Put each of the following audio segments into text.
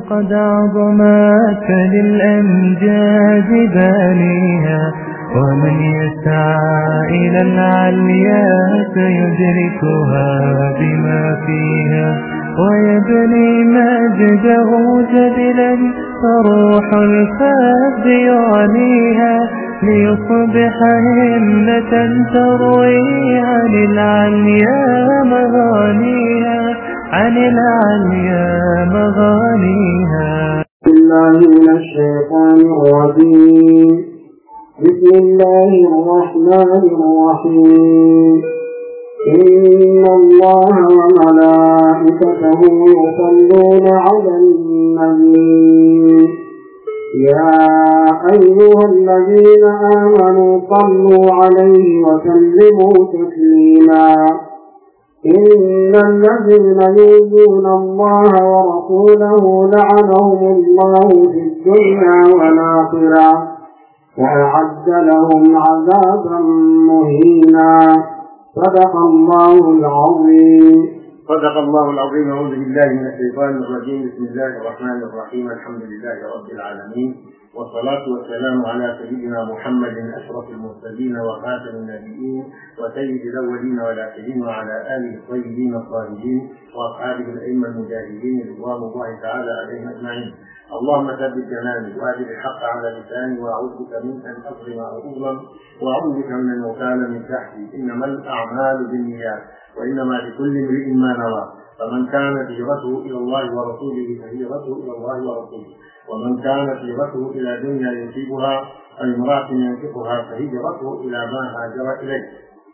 قد عظمت للأمجاد بانيها ومن يسعى إلى العليا سيدركها بما فيها ويبني مجده جبلا فروح الفاب يعنيها ليصبح همة تروي عن العليا مغانيها عن العليا مغانيها الله من الشيطان الرجيم بسم الله الرحمن الرحيم إن الله وملائكته يصلون على النبي يا أيها الذين آمنوا صلوا عليه وسلموا تسليما إن الذين يؤذون الله ورسوله لعنهم الله في الدنيا والآخرة وأعد لهم عذابا مهينا صدق الله العظيم صدق الله العظيم أعوذ بالله من الشيطان الرجيم بسم الله الرحمن الرحيم الحمد لله رب العالمين والصلاة والسلام على سيدنا محمد أشرف المرسلين وخاتم النبيين وسيد الأولين والآخرين وعلى آله الطيبين الطاهرين وأصحابه الأئمة المجاهدين رضوان الله تعالى عليهم أجمعين اللهم ثبت جناني وأجل الحق على لساني وأعوذ بك من أن أظلم أو أظلم وأعوذ بك من أن أكال من تحتي إنما الأعمال بالنيات وإنما لكل امرئ ما نوى فمن كانت هجرته إلى الله ورسوله فهجرته إلى الله ورسوله ومن كانت هجرته إلى دنيا يصيبها أو امرأة ينفقها فهجرته إلى ما هاجر إليه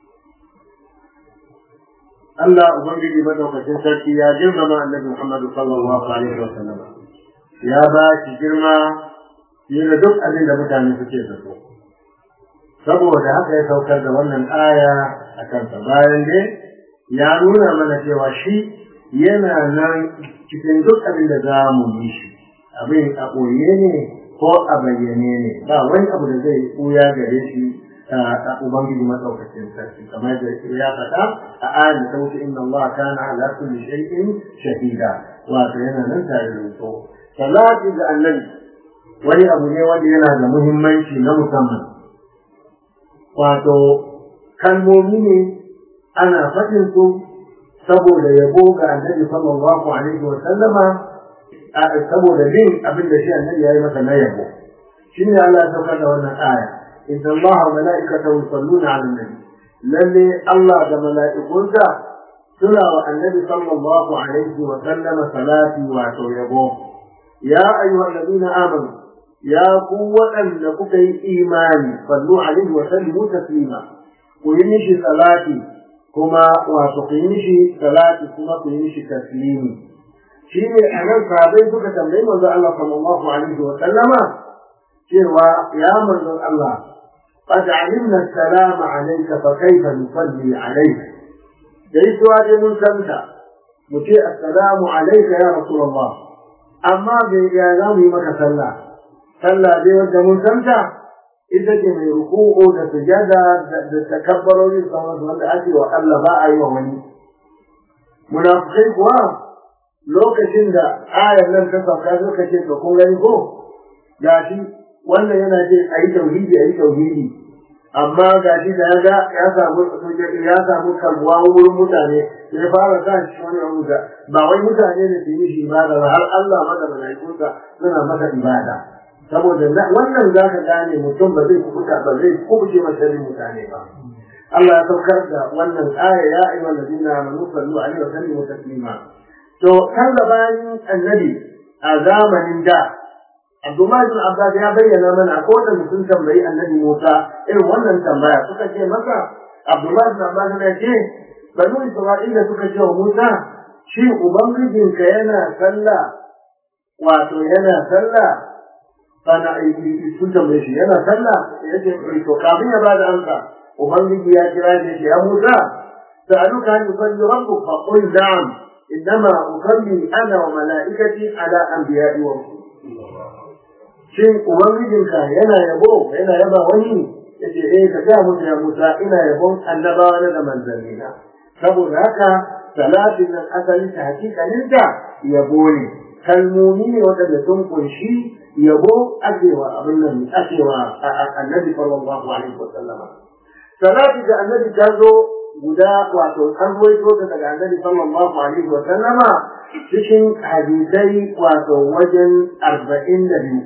Allah Ubangiji madaukakin sarki ya girmama annabi Muhammad sallallahu alaihi wa sallam ya ba shi girma fiye da duk abin da mutane suke zato saboda haka ya saukar da wannan aya a kansa bayan dai ya nuna mana cewa shi yana nan cikin duk abin da za mu yi shi abin a ɓoye ne ko a bayyane ne ba wani abu da zai ɓuya gare shi a ubangiji maɗaukacin sarki kamar da ya faɗa a ayin ta wuce inna Allah kana ala kulli shay'in shahida wato yana nan tare da to salati ga annabi wani abu ne wanda yana da muhimmanci na musamman wato kalmomi ne ana faɗin su saboda yabo ga annabi sallallahu alaihi wa sallama saboda bin abin da shi annabi ya yi masa na yabo shine Allah ya saukar da wannan aya inna Allah wa mala'ikatahu yusalluna 'alan nabi lalle Allah da mala'ikunsa suna wa annabi sallallahu alaihi wa sallama salati wato yabo ya ayyuhal ladina amanu ya ku waɗanda kuka yi imani sallu alaihi wa sallimu taslima ku yi mishi salati kuma wato ku yi mishi salati kuma ku yi mishi taslimi shi ne a nan sahabai suka tambayi manzon Allah sallallahu alaihi wa sallama cewa ya manzon Allah qad alimna salama alayka fa kayfa nusalli alayka dai suwa dai mun santa mu ce assalamu alayka ya rasulullah amma bai ga za mu yi maka sallah sallah dai wanda mun santa ita ce mai ruku'u da sujada da takabbarori sauransu wanda ake wa Allah ba a yi wa wani munafikai kuwa lokacin da ayar nan ta sauka suka ce to kun gani ko gashi wannan yana ce a yi tauhidi a yi tauhidi amma gashi da ya ga ya samu ya samu kalbuwa wurin mutane ya fara sa shi wani abu da ba wai mutane ne su yi shi ibada ba har Allah ma da malaikunsa suna masa ibada saboda wannan za ka gane mutum ba zai kubuta ba zai kubuce masharin mutane ba Allah ya saukar da wannan aya ya ayyuhal ladina amanu sallu alaihi wa sallimu taslima to kan gabanin annabi a zamanin da Abdullahi bin Abbas ya bayyana mana ko da mutum tambayi annabi Musa irin wannan tambaya suka ce masa Abdullahi bin Abbas ya ce banu Isra'ila suka ce wa Musa shi ubangijinka yana sallah wato yana sallah sana sun tambaye shi yana sallah yace to kafin ya bada amsa ubangiji ya kira shi ya Musa sa'aluka an yusalli rabbuk fa qul na'am innama usalli ana wa mala'ikati ala anbiya'i wa shin ubangijinka yana yabo yana yaba wani yace eh ka ga musu ya Musa ina yabon annabawa na da manzanni na saboda haka salatin nan asali ta hakikanin ta yabo ne kalmomi ne waɗanda sun kunshi yabo akewa abin nan akewa annabi sallallahu alaihi wa sallama salati da annabi ta zo guda wato an ruwaito ta daga annabi sallallahu alaihi wa sallama cikin hadisai wato wajen arba'in da biyu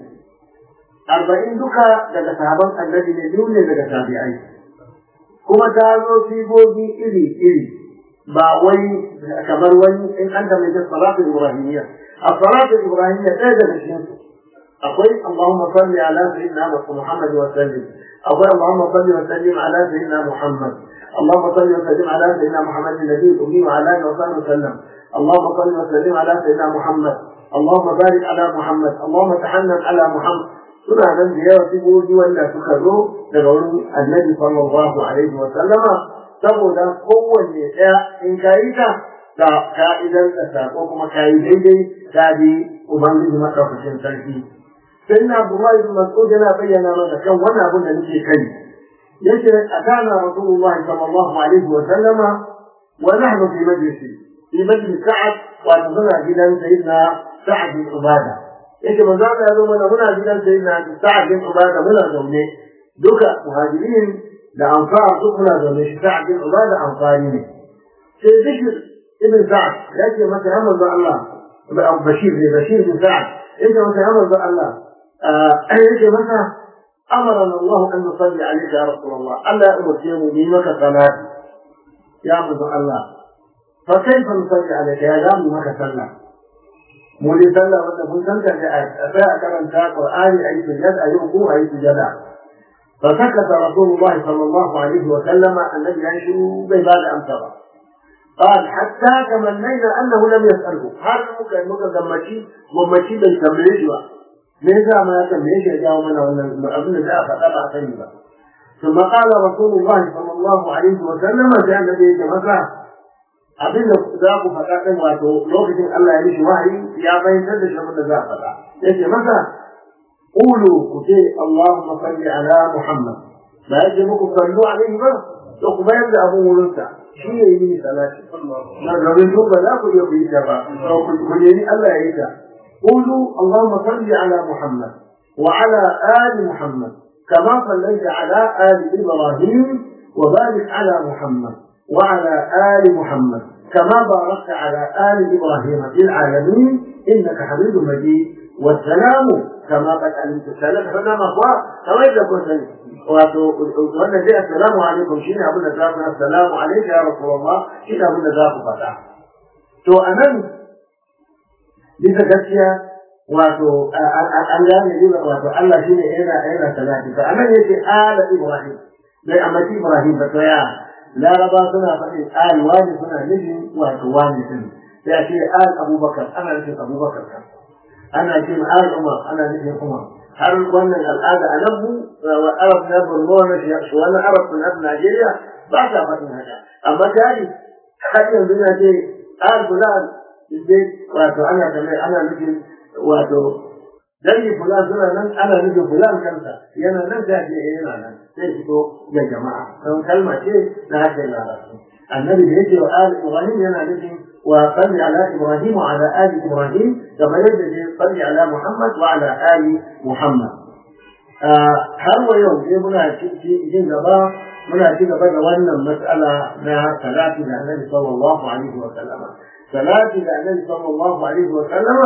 arba'in duka daga sahaban annabi ne biyu ne daga tabi'ai kuma ta zo sigogi iri iri ba wai kamar wani in an da mai salatu ibrahimiyya a salatu ibrahimiyya ɗaya daga cikin su akwai Allahumma salli ala sayyidina Muhammad wa sallim akwai Allahumma salli wa sallim ala sayyidina Muhammad اللهم صل وسلم على سيدنا محمد النبي الأمي وعلى آله وصحبه وسلم اللهم صل وسلم على سيدنا محمد اللهم بارك على محمد اللهم تحنن على محمد suna nan da yawa sigogi wanda suka zo daga wurin annabi sallallahu alaihi wa sallama saboda kowanne ɗaya in ka yi ta da ka'idar da sako kuma ka yi daidai ta bi ubangiji maɗaukacin sarki sai na Abdullahi bin Mas'ud yana bayyana mana kan wannan abin da nake kai yace atana rasulullahi sallallahu alaihi wa sallama wa nahnu fi majlisi fi majlis Sa'ad wa tazara gidan sayyidina Sa'ad bin Ubada yake manzo Allah ya zo mana muna gidan sayyidina Sa'ad bin Ubada muna zaune duka muhajirin da ansar duk muna zaune shi Sa'ad bin Ubada ansari ne sai Bishir ibn Sa'ad yake masa ya manzo Allah Bashir ne Bashir bin Sa'ad yake masa ya manzo Allah yake masa أمرنا الله أن نصلي عليك يا رسول الله ألا أمر يومك صلاة يا منzo Allah فكيف نصلي عليك يا دام مك صلى mu dai sallah wanda mun san da a tsaya a karanta Qur'ani a yi sujada a yi ruku a yi sujada fa sakata Rasulullahi sallallahu alaihi wa sallama annabi ya shiru bai ba da amsa ba قال حتى تمنينا انه لم يساله هذا muka muka gammaci gwammaci bai tambaye shi ba me yasa ma ya tambaye shi ya jawo mana wannan abin da za a faɗa ba a sani ba ثم قال رسول الله صلى الله عليه وسلم sai annabi ya ce masa abin da za ku faɗa ɗin wato lokacin Allah ya mishi wahayi ya bayyantar da shi abin da za a faɗa yace masa qulu ku ce Allahumma salli ala Muhammad ba ya ce muku sallu alaihi ba to ku bayar da abin wurinsa shi ne yi mini salati na domin duk ba za ku iya ku yi ta ba ku nemi Allah ya yi ta qulu Allahumma salli ala Muhammad wa ala ali Muhammad كما صليت على آل إبراهيم وبارك على محمد وعلى آل محمد كما باركت على آل إبراهيم في العالمين إنك حميد مجيد والسلام كما قد علمت السلام فما مخوى كما إذا كنت وأن جاء السلام عليكم شين أبونا ذاك السلام عليك يا رسول الله شين أبونا ذاك فتح تو أمن bisa gaskiya wato an gane ne wato Allah shine yana yana salati to anan yace ala ibrahim bai amati ibrahim ba to ya laraba suna faɗin al wani suna nufin wato wani din sai a ce al abubakar ana nufin abubakar kan ana ce al umar ana nufin umar har wannan al'ada a nan mu wa arab na borno na shi wannan arab na najeriya ba sa faɗin haka amma tari har yanzu na ce al fulan dai wato ana kamar ana nufin wato dangi fulan suna nan ana nufin fulan kansa yana nan da ke yana nan sai fito ga jama'a don kalma ce na hakan larabci annabi da yake wa ali ibrahim yana nufin wa salli ala ibrahim wa ala ali ibrahim kamar yadda ne salli ala muhammad wa ala ali muhammad har wa yau dai muna jin gaba muna ci gaba da wannan mas'ala na salati da annabi sallallahu alaihi wa sallama salati da annabi sallallahu alaihi wa sallama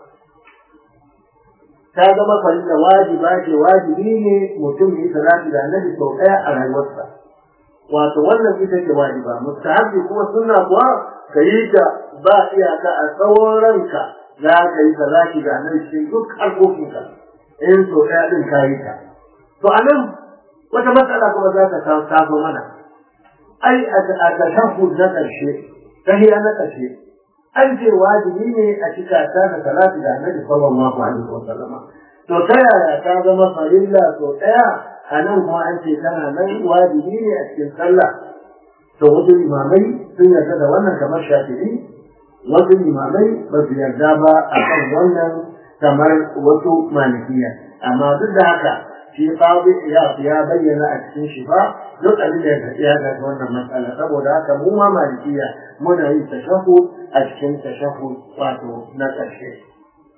ta zama farilla wajiba ce wajibi ne mutum yi salati da annabi sau ɗaya a rayuwarsa wato wannan ita ce wajiba mustahabbi kuma sunna kuwa ka yi ta ba iyaka a tsawon ranka za ka yi salati da annabi cikin duk harkokinka in sau ɗaya ɗin ka yi ta to a nan wata matsala kuma za ta taso mana ai a tashahhud na ƙarshe tahiya na ƙarshe an ce wajibi ne a cika ta da salatu da annabi sallallahu alaihi wa sallama to ta yaya ta zama farilla to daya a nan kuma an ce tana nan wajibi ne a cikin sallah to wasu limamai sun yarda da wannan kamar shafi'i wasu limamai ba su yarda ba a kan wannan kamar wasu malikiya amma duk da haka shi qadi ya ya bayyana a cikin shi ba duk abin da ya ya ga wannan matsala saboda haka mu ma malikiya muna yin tashahhud a cikin tashahhud wato na ƙarshe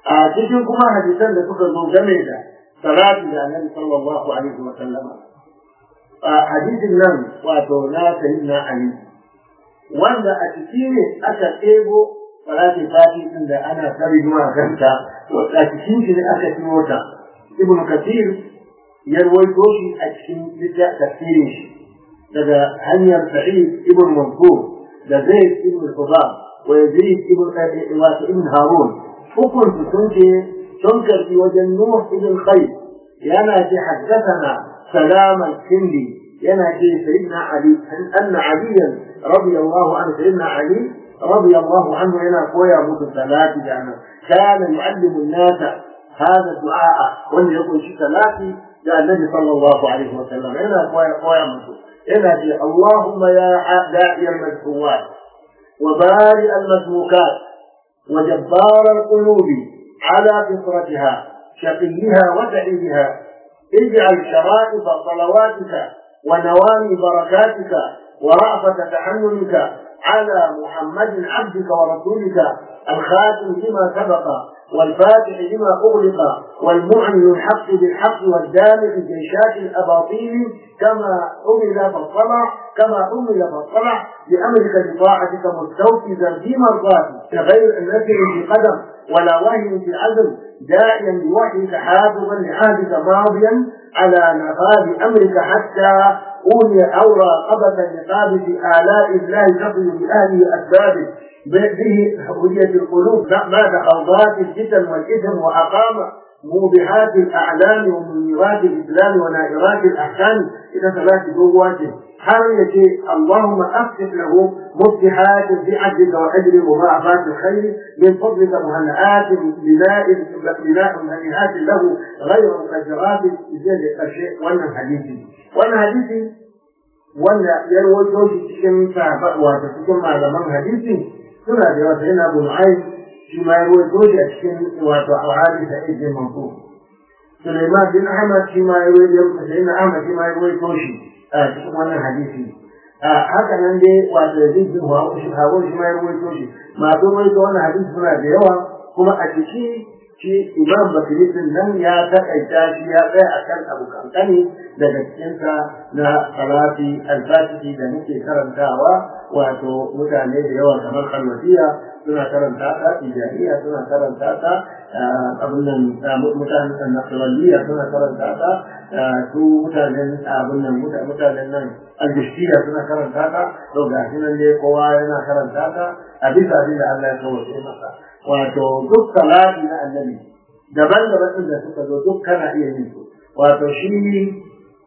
a cikin kuma hadisan da suka zo game da salati da annabi sallallahu alaihi wa sallama a hadisin nan wato na sayyidina ali wanda a ciki ne aka ɗebo salati fati din da ana kari zuwa ganta a cikin shi ne aka ciro ta ibn kathir ya rawaito shi a cikin littafin tafsirin shi daga hanyar sa'id ibn mansur da zaid ibn qudam wa yazid ibn wato ibn harun hukun su sun ce sun karbi wajen nuh ibn khayr yana ce haddathana salam al-kindi yana ce sayyidina ali anna aliyan radiyallahu anhu sayyidina ali radiyallahu anhu yana koya musu salati da ana kana yu'allimu an-nasa هذا الدعاء wanda ya kunshi salati da annabi sallallahu alaihi wa sallam yana koya koya musu yana ce Allahumma ya da'i al-madhuwat wa bari al-madhukat wa jabbar al-qulub ala fitratiha shaqiha wa sa'idiha اجعل شرائط صلواتك ونوامي بركاتك ورأفة تحننك على محمد عبدك ورسولك الخاتم لما سبق والفاتح لما أغلق والمعلن الحق بالحق والدامع جيشات الأباطيل كما أمل فالصلع كما أمل فالصلع بأمرك بطاعتك مستوفزا في مرضاتك غير النسل في قدم ولا وهن في عزم داعيا بوحيك حافظا لعهدك ماضيا على نفاذ أمرك حتى أولي أو راقبة لقابة آلاء الله تصل بأهله أسبابه به هوية القلوب بعد خوضات الفتن والإثم وأقام موبهات الأعلام ومنيرات الإسلام ونائرات الأحكام إلى ثلاث جواته حرية اللهم أفتح له مفتحات بعدك وأجر مضاعفات الخير من فضلك مهنئات بناء بناء هنيئات له غير مقدرات بجد الشيء وانا حديثي وانا حديثي وانا يروي shi cikin sahaba wato cikin malaman hadisi suna da yawa sai na bin ai shi ma ya ruwaito shi a cikin wato al'adi da ibn mansur Sulaiman bin Ahmad shi ma ya ruwaito sai na Ahmad shi ma ya ruwaito shi a cikin wannan hadisi haka nan dai wato Yazid bin Hawa shi Hawa shi ma ya ruwaito shi masu ruwaito wannan hadisi suna da yawa kuma a ciki shi Imam Bakri din nan ya takaita shi ya tsaya akan abu kankani daga cikinsa na salati al-fatihi da muke karantawa wato mutane da yawa kamar kalmatiya suna karanta ta tijaniya suna karanta ta abin nan mutanen nasraniya suna karanta ta su mutanen abin nan mutanen nan al-bishtiya suna karanta ta to ga shi nan dai kowa yana karanta ta a bisa abin da Allah ya kawace masa wato duk salati na annabi daban-daban din da suka zo duk kana iya yin su wato shi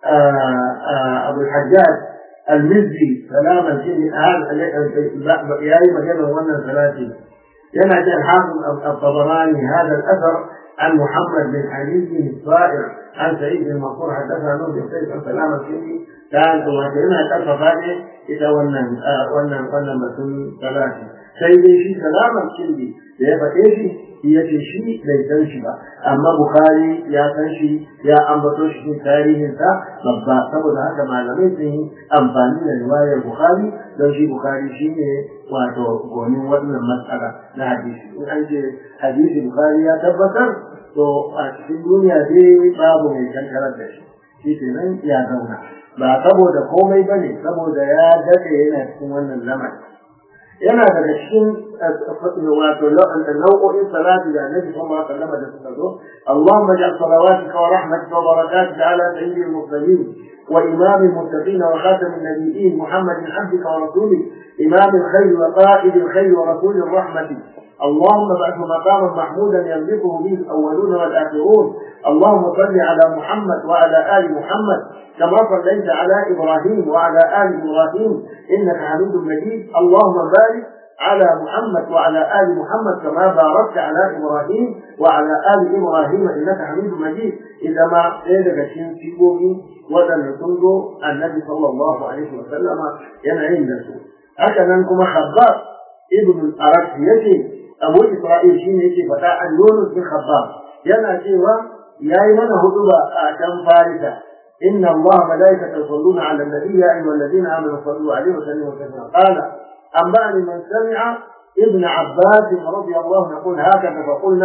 abu hajjaj المزي سلاما شيء هذا ياي مجال وانا ثلاثي ينا جاء الحافظ الطبراني هذا الاثر عن محمد بن علي الصائر عن سعيد بن منصور حدثنا نور بن سيف عن سلامة شيء كان وهنا تلف هذه إذا ونن ونن ونن مسؤول ثلاثي سيدي شيء سلامة شيء da ya faɗe shi shi ya ce shi bai san shi ba amma bukhari ya san shi ya ambato shi cikin tarihinsa babba saboda haka malamai sun yi amfani da riwayar bukhari don shi bukhari shi ne wato gonin wannan matsala na hadisi in an ce hadisi bukhari ya tabbatar to a cikin duniya dai babu mai kankarar da shi shi kenan ya zauna ba saboda komai ba ne saboda ya daɗe yana cikin wannan lamari yana daga cikin wato nau'o'in salati da annabi sallallahu alaihi wasallam da suka zo Allahumma ja'al salawatika wa rahmatika wa barakatika ala sayyidil mursalin wa imam al-muttaqin wa khatam an-nabiyyin Muhammad abdika wa rasulih imam al-khayr wa qa'id al-khayr wa rasul ar-rahmah اللهم ابعثه مقاما محمودا يملكه به الاولون والاخرون اللهم صل على محمد وعلى ال محمد كما صليت على ابراهيم وعلى ال ابراهيم انك حميد مجيد اللهم بارك على محمد وعلى ال محمد كما باركت على ابراهيم وعلى ال ابراهيم انك حميد مجيد اذا ما daga cikin sigogi waɗanda sun zo annabi sallallahu alaihi wa sallama yana yin da su haka nan kuma khabbab ibn al-arab yace abu isra'il shine yake faɗa an yunus bin khabbab yana cewa yayi mana huduba a can farisa inna allaha malaikatahu yusalluna ala an-nabi ya ayyuhalladhina amanu sallu alaihi wa sallimu taslima qala أنبأني من سمع ابن عباس رضي الله عنه يقول هكذا فقلنا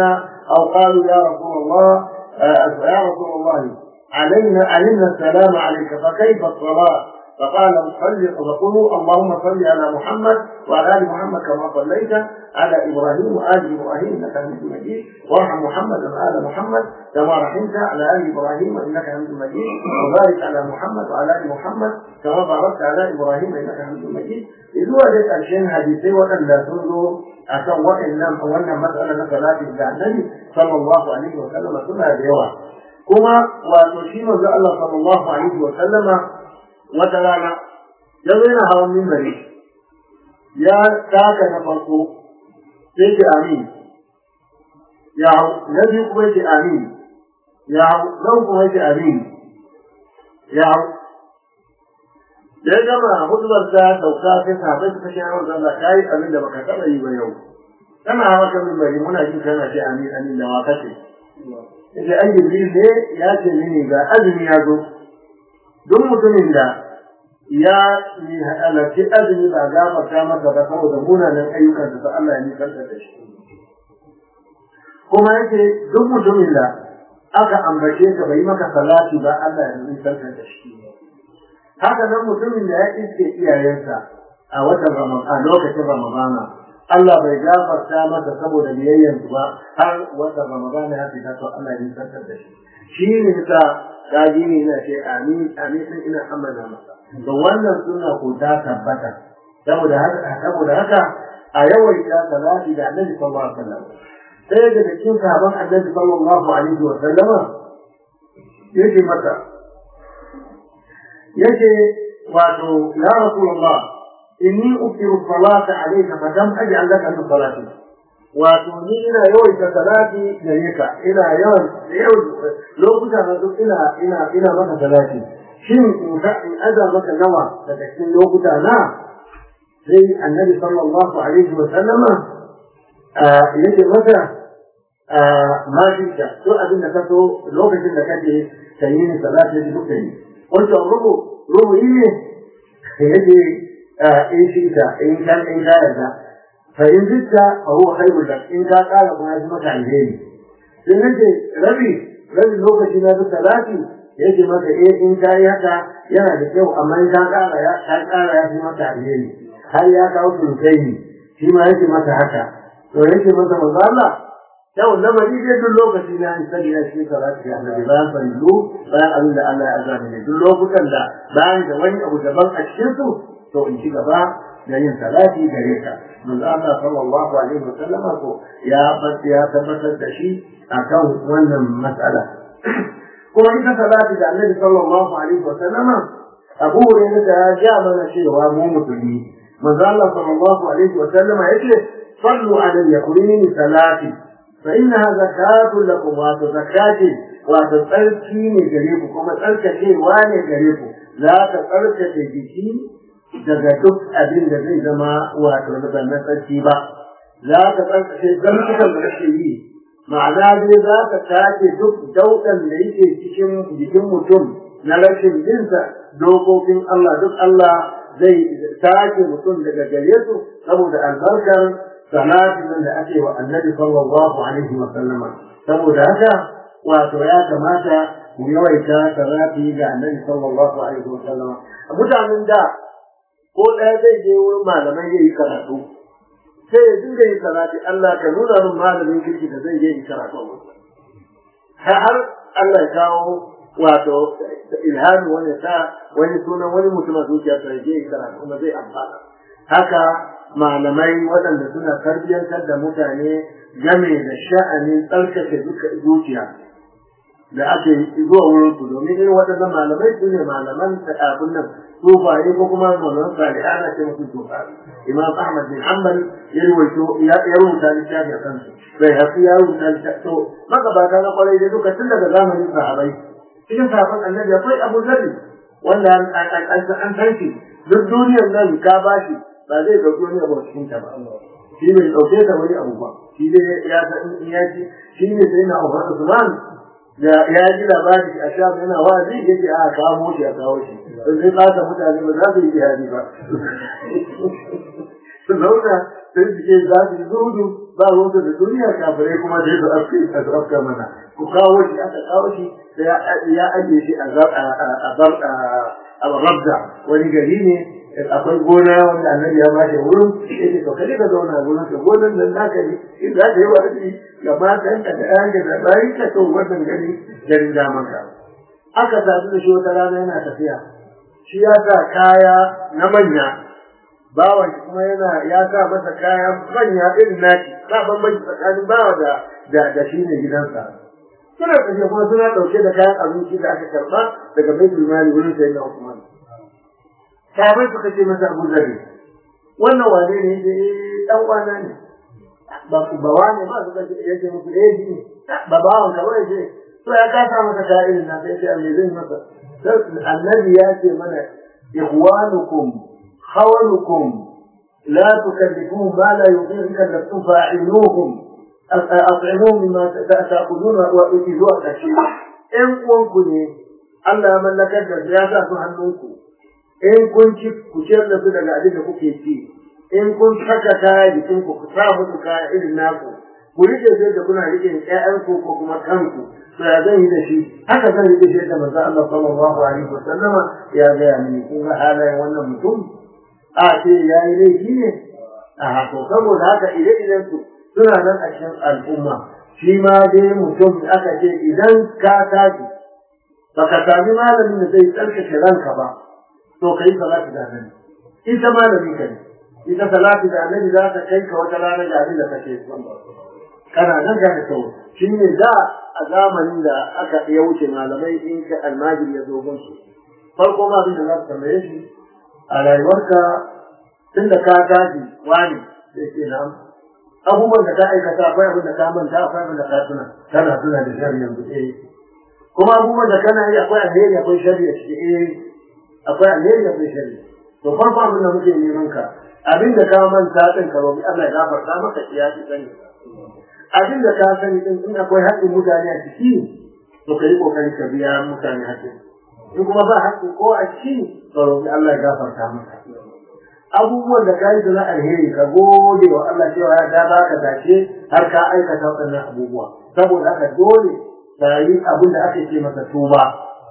أو قالوا يا رسول الله آه يا رسول الله علينا علمنا السلام عليك فكيف الصلاة فقال صل وقولوا اللهم صل على محمد وعلى ال محمد كما صليت على ابراهيم وال ابراهيم انك حميد مجيد وارحم محمد وال محمد كما رحمت على ال ابراهيم انك حميد مجيد وبارك على محمد وعلى ال محمد كما باركت على ابراهيم انك حميد مجيد اذ وجدت الشيء حديثي وان لا تنظر akan waɗannan wannan matsala na salati da annabi sallallahu alaihi wa sallama suna da yawa kuma wato shi manzo Allah sallallahu alaihi wa sallama wata rana ya zo yana hawan mimbari ya taka na farko sai ce amin ya hau na biyu kuma ce amin ya hau nan kuma ce amin ya hau da ya gama hudubar ta sauka sai sahabai su kashe yawon zalla ka yi abin da baka taɓa yi ba yau kana hawa kan mimbari muna jin kana ce amin amin da wa kace yace an jibril ne ya ce mini ga azumi ya zo duk mutumin da ya yi halarci azumi ba gafarta masa ba saboda munanan ayyukan da Allah ya nisanta da shi kuma yake duk mutumin da aka ambace ka bai maka salati ba Allah ya nisanta da shi haka nan mutumin da ya iske iyayensa a watan Ramadan lokacin Ramadana Allah bai gafarta masa saboda biyayyansu ba har watan Ramadana ya fita to Allah ya nisanta da shi shi ne ta kaji ne na ce amin amin sun ina amana masa da wannan suna ko ta tabbata saboda haka saboda haka a yawaita salati da Annabi sallallahu alaihi wasallam sai daga cikin sahabban Annabi sallallahu alaihi wasallama yake mata yake wato ya rasulullah inni ukiru salata alayka fa dam aj'al laka min salati wato ni ina yawaita salati gare ka ina yawan yawan lokuta na duk ina ina ina maka salati shin in ka in aza maka nawa daga cikin lokuta na sai annabi sallallahu alaihi wa sallama yake mata ma shi ka to abin da ka so lokacin da kake kayi ni salati da duka yi wato rubu rubu ne yake in shi ka in kan in ka yarda فإن زدت فهو خير لك إن كان قال ما يجمعك عليه sai nace rabi rabi lokaci na duka zafi yake maka eh in ka yi haka yana da kyau amma in ka ƙara ya ka ƙara ya fi maka alheri har ya kawo surutai ne shi ma yake maka haka to yake masa manzo Allah yau lamari dai duk lokaci na in sani na shi salati ya annabi bayan farillu bayan abin da Allah ya azami ne duk lokutan da bayan da wani abu daban a cikin su to in ci gaba da yin salati gare ka manzo Allah sallallahu alaihi wasallama ko ya ya tabbatar da shi akan wannan matsala kuma ita salati da Annabi sallallahu alaihi wasallama Abu Hurairah da ya ja mana cewa mu musulmi manzo Allah sallallahu alaihi wasallama yace sallu alayya kulini salati fa innaha zakatu lakum wa zakati wa tsarki ne gare ku kuma tsarkakewa ne gare ku za ta tsarkake jiki daga duk abin da zai zama wato na na tsarki ba za ka tsarkake zantukan da kake yi ma'ana dai za ka tace duk daudan da yake cikin jikin mutum na rashin jinsa dokokin Allah duk Allah zai tace mutum daga gare su saboda albarkar salatin da ake wa annabi sallallahu alaihi wa sallama saboda haka wato ya kamata mu yawaita salati ga annabi sallallahu alaihi wa sallama mutanen da ko ɗaya zai je wurin malamai ya yi karatu sai ya dinga yin salati Allah ka nuna min malamin kirki da zai je yi karatu a wurin har Allah ya kawo wato ilhami wani sa wani sunan wani mutum a zuciya sai je yi karatu kuma zai amfana haka malamai waɗanda suna tarbiyyantar da mutane game da sha'anin tsarkake zuciya da ake zuwa wurin su domin irin waɗannan malamai su ne malaman abin nan sufaye ko kuma malaman salihai ana ce musu sufa imam ahmad bin hanbal ya rubuto ya rubuta littafi a kansu bai hafi ya rubuta littafi to magabata na kwarai da duka tun daga zamanin sahabai cikin sahabban annabi akwai abu zarri wanda an san shi duk duniyar nan ka bashi ba zai ɗauki wani abu a cikin ta ba shi bai ɗauke ta wani abu ba shi dai ya san in ya ci shi ne sai na abu Usman da ya ji labari a sha yana wazi ya ce a kawo shi a kawo shi don zai kasa mutane ba za su yi jihadi ba su zauna sai su ce za su yi zuhudu ba ruwansa da duniya kafirai kuma da su afki a su afka mana ku kawo shi aka kawo shi da ya ajiye shi a rabda wani gari ne akwai gona wanda annabi ya bashi wurin yake to kaje ka zauna gurin ka gonan nan naka ne in za ka yi wa'azi ga matan ka da ƴaƴan da bayi ka to wannan gari garin daman ka aka sadu da shi wata rana yana tafiya shi ya sa kaya na manya bawan shi kuma yana ya sa masa kaya manya irin naki ba bambanci tsakanin bawa da da da shi ne gidansa suna tafiya kuma suna ɗauke da kayan abinci da aka karɓa daga baitul mali wurin sayyidina Usman sahabai suka ce masa abu zabi wannan wane ne ce dan kwana ne ba ku ba wane ba suka ce yake musu eh ji ba bawan ka ba ce to ya kasa masa ka'irin na sai ce me zai masa annabi ya ce mana ikhwanukum khawalukum la tukallifuhum ma la yuqirka lakum fa'iluhum at'imuhum mimma ta'kuluna wa itizuwa kashi in uwanku ne Allah ya mallakar da ya sa su hannunku in kun ci ku ciyar da su daga abin da kuke ci in kun saka kaya jikin ku ku sa musu kaya irin naku ku rike sai da kuna rike ƴaƴan ku ko kuma kanku to ya zan yi da shi haka zan rike shi da manzo Allah sallallahu alaihi wasallama ya gaya mini kun ga halayen wannan mutum a ce ya yi laifi ne a to saboda haka ire-iren su suna nan a cikin al'umma shi ma dai mutum aka ce idan ka tashi baka sami malamin da zai tsarkake ranka ba to kai salati da annabi ita malami ka ne ita salati da annabi za ta kai ka wata rana da abin da kake kana nan ga da shi ne da a zamanin da aka ya wuce malamai in ka almajiri ya zo gun su farko ma abin da za ka tambaye shi a rayuwarka tun da ka tashi wani sai ce na abubuwan da ka aikata akwai abin da ka manta akwai abin da ka tuna kana tuna da shari'a yanzu eh kuma abubuwan da kana yi akwai alheri akwai shari'a ciki eh akwai alheri akwai shari to farko abin da muke neman ka abin da ka manta din ka roƙi Allah ya gafarta maka ya ci sani abin da ka sani din in akwai haƙƙin mutane a ciki to ka yi ƙoƙari ka biya mutane haƙƙin in kuma ba haƙƙin ko a ciki ka roƙi Allah ya gafarta maka abubuwan da ka yi na alheri ka gode wa Allah cewa ya da ka dace har ka aikata waɗannan abubuwa saboda haka dole ka yi abin da ake ce masa tuba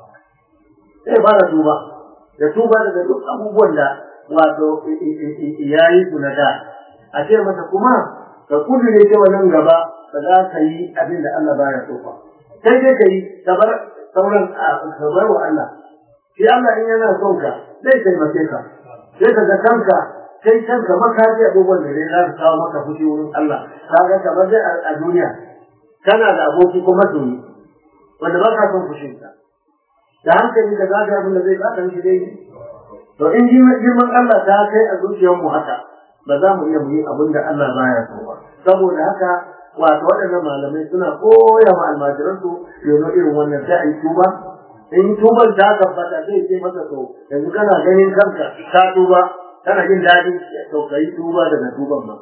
sai ba da tuba da tuba daga duk abubuwan da wato ya yi su na da a ce masa kuma ka kudure cewa nan gaba ba za ka yi abin da Allah baya so ba sai dai ka yi ka bar sauran ka bar wa Allah shi Allah in yana son ka zai taimake ka sai ka ga kanka kai kanka maka ji abubuwan da zai za su kawo maka fushi wurin Allah kaga kamar dai a duniya kana da aboki ko masoyi wanda ba ka son fushinsa da hankali da zaga abin da zai bata mishi dai to in girman Allah ta kai a zuciyarmu haka ba za mu iya mu yi abin da Allah baya so ba saboda haka wato waɗannan malamai suna koya ma almajiransu yono irin wannan sai a yi tuba in tuban ta tabbata zai ce masa to yanzu kana ganin kanka ka tuba kana jin daɗi to ka yi tuba daga tuban ma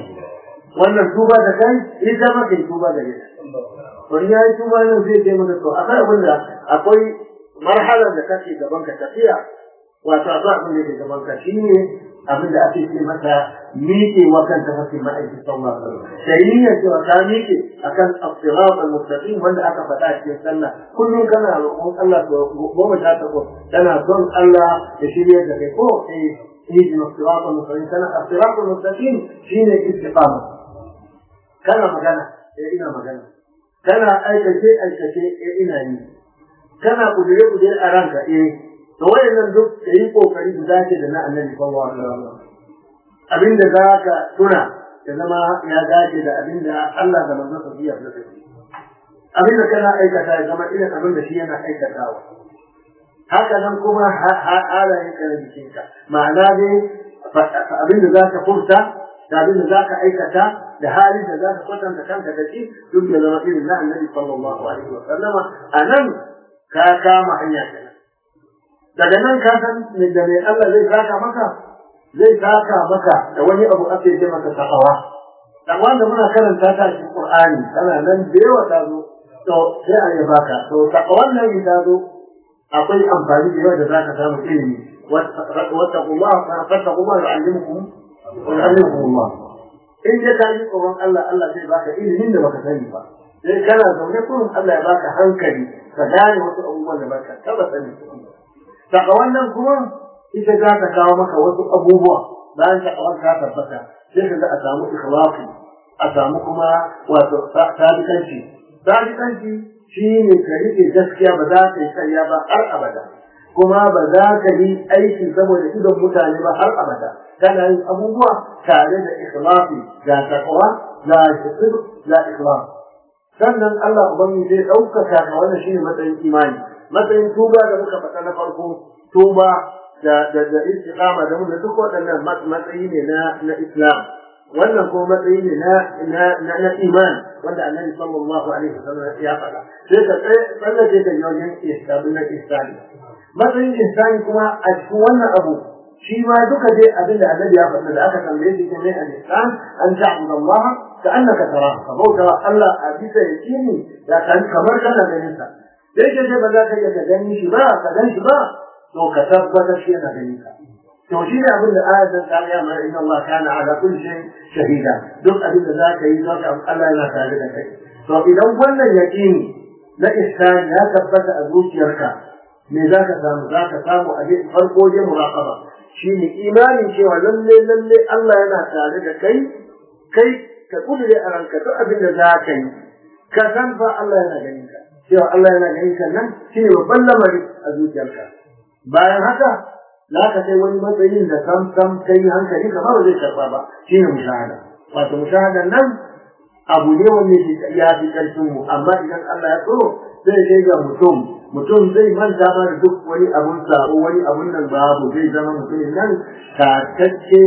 wannan tuba da kai ita ma kai tuba da ita to in ya yi tuba nan zai ce masa to akwai abin da akwai marhalar da kake gaban ka tafiya wato akwai abin da ke gaban ka shine abin da ake ce masa miƙe wa kan tafasin ma'aikin sallah sai ya cewa ka miƙe akan asirat al-mustaqim wanda aka faɗa cikin sallah kullum kana roƙon Allah to goma sha takwas kana son Allah ya shirya da kai ko eh اهدنا الصراط المستقيم كان الصراط المستقيم شيء الاستقامة كان مكانه إيه إنا مكانه كان أي شيء أي شيء إيه إنا kana kudure kudure a ranka eh to wayannan duk kai kokari su dace da na annabi sallallahu alaihi wasallam abinda za ka tuna ya zama ya dace da abinda Allah da manzon sa biya da kai abinda kana aikata ya zama irin abinda shi yana aikatawa haka nan kuma halayen ka na jikinka ma'ana dai abinda za ka furta da abinda za ka aikata da halin da za ka kwatanta kanka da shi duk ya zama irin na annabi sallallahu alaihi wasallama a nan ka kama hanya kenan daga nan ka san da mai Allah zai saka maka zai saka maka da wani abu ake ce maka takawa dan wanda muna karanta ta cikin Qur'ani tana nan da yawa ta zo to sai a yi baka to takawan nan ta zo akwai amfani da yawa da zaka samu ilimi wattaqullah fattaqullaha yu'allimukum wa yu'allimukum Allah in dai ka yi tsoron Allah Allah zai baka ilimin da baka sani ba sai kana zaune kullum Allah ya baka hankali ka gane wasu abubuwan da baka taba sani saka wannan kuma ita za ta kawo maka wasu abubuwa bayan ta kawar ka tabbata sai ka ga a samu ikhlasi a samu kuma wato sadikanci sadikanci shi ne ka rike gaskiya ba za ka yi karya ba har abada kuma ba za ka yi aiki saboda idon mutane ba har abada kana yin abubuwa tare da ikhlasi ga takwa ga shukr ga ikhlas sannan Allah ubangiji zai ɗaukaka ka wannan shine matsayin imani matsayin tuba da muka faɗa na farko tuba da da da istiqama da mun da duk waɗannan matsayi ne na na Islam wannan kuma matsayi ne na na na, na iman wanda Annabi sallallahu alaihi wasallam ya faɗa sai ka tsallake da yawon ihsabun na ihsani matsayin ihsani kuma a cikin wannan abu shi ma duka dai abin da Annabi ya faɗa da aka tambaye shi ne al-ihsan an ta'budu Allah ka annaka tarahu ka bauta wa Allah a bisa yakini da kan kamar kana ganin sa sai ke ba za ka iya ka gani shi ba ka gan shi ba to ka tabbatar shi yana ganin ka to shi ne abin da ayatan ta ya mai inna Allah kana ala kulli shay shahida duk abin da za ka yi za ka Allah yana tare da kai to idan wannan yaqini na ihsan ya tabbata a zuciyarka me za ka samu za ka samu a farko dai muraqaba shine imanin cewa lalle lalle Allah yana tare da kai kai ka kudure a ranka duk abin da za ka yi ka san fa Allah yana ganin ka cewa Allah yana ganin ka nan shine babban lamari a zuciyarka bayan haka za ka kai wani matsayin da sam sam kai hankali kamar ba zai karba ba shine mushahada wato mushahada nan abu ne wanda ya fi karfin mu amma idan Allah ya so zai kai ga mutum mutum zai manta ma da duk wani abun sabo wani abun nan babu zai zama mutumin nan tatacce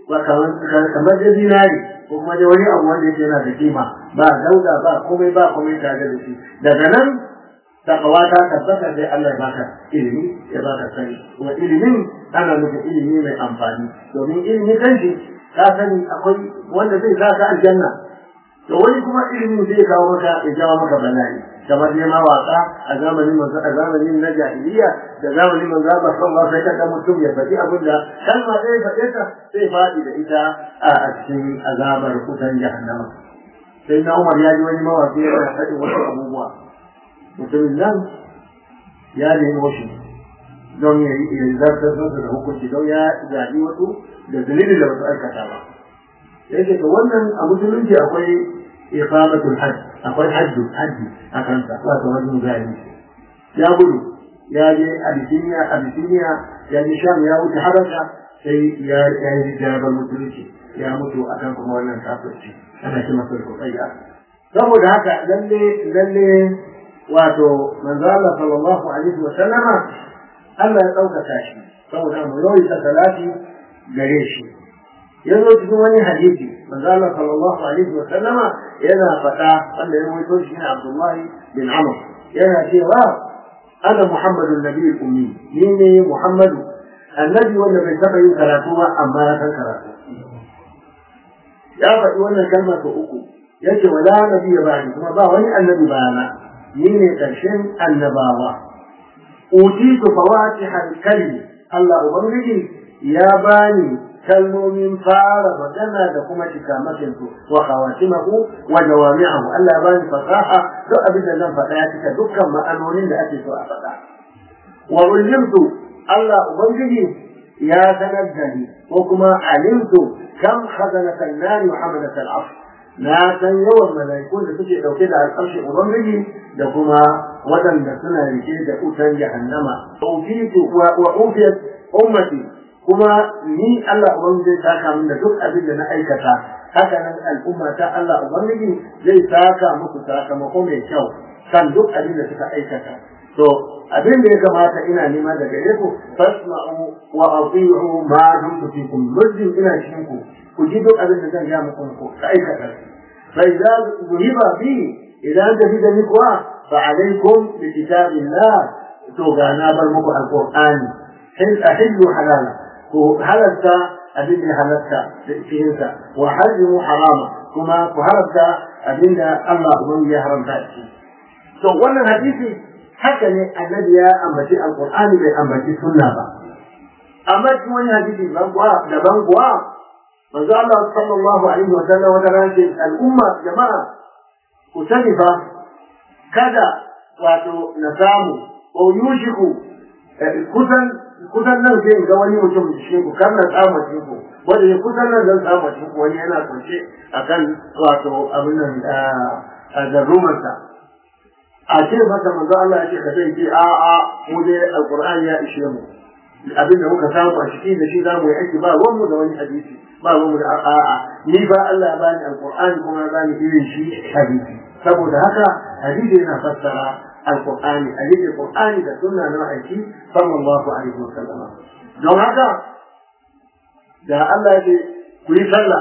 kamar da zinari ko kuma da wani abu wanda yake yana da kima ba dauda ba komai ba komai tare da shi daga nan takawa ta tabbata sai Allah ya baka ilimi ya baka sani kuma ilimin ana nufin ilimi mai amfani domin ilimi kanshi ka sani akwai wanda zai sa ka aljanna to wani kuma ilimin zai kawo maka ya jawo maka bala'i kamar ne mawaka a zamanin manzo a zamanin na jahiliya da zamanin manzo Allah sallallahu alaihi wasallam mutum ya faɗi abin da kalma sai faɗe ta sai faɗi da ita a cikin azabar kutan jahannama sai na Umar ya ji wani mawaki yana faɗi wasu abubuwa mutumin nan ya nemo shi don ya yi zartar masa da hukunci don ya zaɓi wasu da dalilin da wasu aikata ba yake ga wannan a musulunci akwai iqamatul hajj akwai hajju hajji a kansa wato wajen gani ya gudu ya je abisiniya abisiniya ya je sham ya wuce habasha sai ya ya yi jarabar musulunci ya mutu akan kuma wannan kafirci ana shi masa kokayya saboda haka lalle lalle wato manzo Allah sallallahu alaihi wa sallama Allah ya ɗaukaka shi saboda mu yawaita salati gare shi yanzu cikin wani hadisi manzo Allah sallallahu alaihi wa sallama yana faɗa wanda ya rawaito shi ne Abdullah bin Amr yana cewa ana Muhammadu nabiyul ummi ni ne Muhammadu annabi wanda bai taɓa yin karatu ba amma ya san karatu ya faɗi wannan kalma ta uku yace wala nabiyya ba'di kuma ba wani annabi bayana ni ne ƙarshen annabawa utitu fawatihal kalmi Allah ubangiji ya bani kalmomin fara magana da kuma cikamakin su wa khawatimahu wa jawami'ahu Allah ya bani fasaha duk abin da zan faɗa ya cika dukkan ma'anonin da ake so a faɗa wa ulimtu Allah ubangiji ya sanar da ni ko kuma alimtu kam khazanatan nari wa hamalatal arsh na san yawan mala'ikun da suke dauke da alƙarshen ubangiji da kuma waɗanda suna rike da utan jahannama ufitu wa ufiyat ummati kuma ni Allah ubangiji zai saka min da duk abin da na aikata haka nan al'umma ta Allah ubangiji zai saka musu sakamako mai kyau kan duk abin da suka aikata to abin da ya kamata ina nema daga gare ku fasma'u wa ati'u ma dumtu fikum muddin ina cikin ku ku ji duk abin da zan ga muku ku aikata fa idza zuhiba bi idan da bi da ni kuwa fa alaikum bi kitabillah to ga na bar muku alqur'ani hil ahillu halala ku halalta abin da halatta da cikinsa wa hajjimu harama kuma ku haramta abin da Allah ubangiji ya haramta shi to wannan hadisi haka ne annabi ya ambaci alqur'ani bai ambaci sunna ba amma cikin wani hadisi ban kuwa daban kuwa manzo Allah sallallahu alaihi wa sallam wata ran ce al'umma jama'a ku sani fa kada wato na samu ko yushiku kusan kusan nan sai ga wani mutum cikin ku kan na samu cikin ku wanda ya kusan nan zan samu cikin ku wani yana kwance akan wato abin nan a zarrumarsa a ce masa manzo Allah ya ce ka sai ce a a mu dai alqur'ani ya ishe mu abin da muka samu a cikin da shi zamu yi aiki ba ruwan mu da wani hadisi ba ruwan mu da a'a ni ba Allah ya bani alqur'ani kuma ya bani irin shi hadisi saboda haka hadisi yana fassara alqur'ani hadisi qur'ani da sunna na aiki sallallahu alaihi wasallam don haka da Allah ya ce ku yi sallah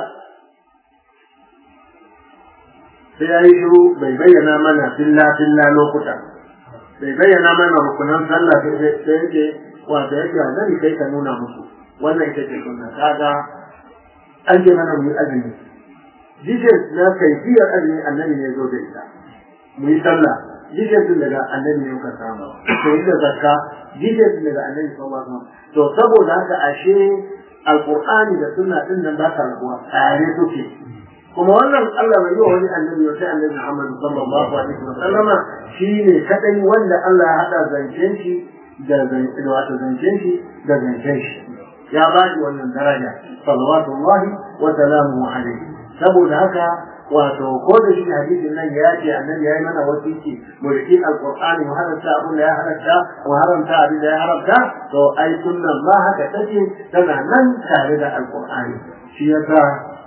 sai ya yi shiru bai bayyana mana filla filla lokuta bai bayyana mana rukunan sallah sai yake wato yake annabi kai ka nuna musu wannan ita ce sunna kaga an ce mana mu yi azumi details na kaifiyar azumi annabi ne zo da ita mu yi sallah details din daga annabi ne muka samu to ita zakka details din daga annabi sallallahu alaihi wasallam to saboda haka ashe alqur'ani da sunna din nan ba ta rabuwa tare suke kuma wannan Allah bai yi wa wani annabi wa sai annabi Muhammad sallallahu alaihi wasallama shine kadai wanda Allah ya hada zancen shi da wato zancen shi da zancen shi ya ba shi wannan daraja salawatullahi wa salamu alaihi saboda haka wato ko da shi hadisin nan ya ce annabi ya yi mana wasiki mu riki alqur'ani mu haramta abin da ya haramta mu haramta abin da ya haramta to ai sunnan ma haka take tana nan tare da alqur'ani shi yasa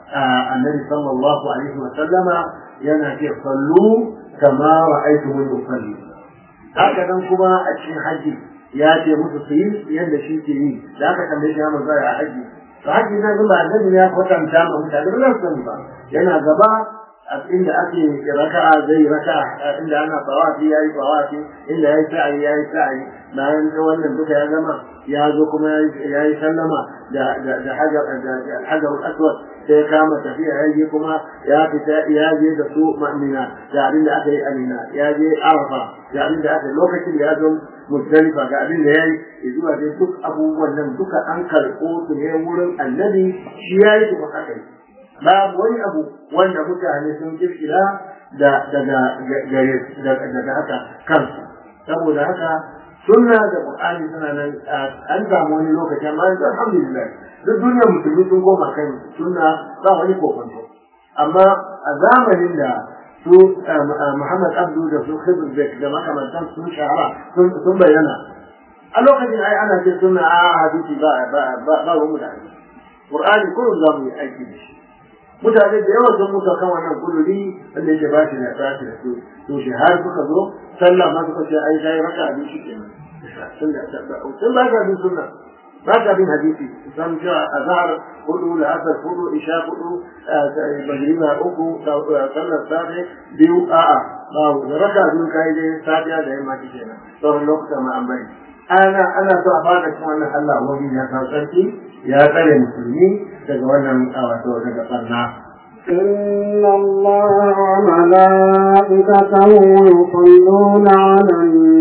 annabi sallallahu alaihi wa sallama yana ce sallu kama ra'aytumuni usalli haka nan kuma a cikin haji ya ce musu su yi yadda shi ke yi da aka tambaye shi ya manzo a haji to haji nan ba annabi ya kwatanta ma mutane ba su sani ba yana gaba a inda ake raka'a zai raka'a inda ana tawafi yayi tawafi inda yayi sa'i yayi sa'i bayan da wannan duka ya gama ya zo kuma yayi sallama da da hajar da hajar aswad sai ya kama tafiya ya je kuma ya fita ya je da su ma'amina da abin da aka yi amina ya je arafa da abin da aka yi lokacin da ya zo musdalifa ga abin da ya yi zuwa dai duk abubuwan nan duka an karɓo su ne wurin annabi shi ya yi kuma aka yi babu wani abu wanda mutane sun kirkira da daga gare daga haka kansu saboda haka sunna da qur'ani suna nan an samu wani lokaci amma yanzu alhamdulillah duk duniyar musulmi sun koma kan sunna ba wani kokonto amma a zamanin da su Muhammad Abdu da su Khidr da makamantan sun shahara sun bayyana a lokacin ai ana ce sunna a hadisi ba ba ba ba mu da Qur'ani kullum za mu yi aiki da shi mutane da yawa sun mutu kan wannan kuluri wanda yake ba shi na tashi da su to shi har suka zo sallah ma suka ce ai sai raka abin shi kenan sun da sun ba ka bin sunna ba ka bin hadisi san cewa azhar hudu da asar hudu isha hudu magriba uku sallar safe biyu a'a ba raka biyu kai dai safiya da yamma kenan sauran lokuta ma an bari ana ana so a fara cikin wannan Allah wani ya san sarki ya tsare musulmi daga wannan wato daga barna إن الله وملائكته يصلون على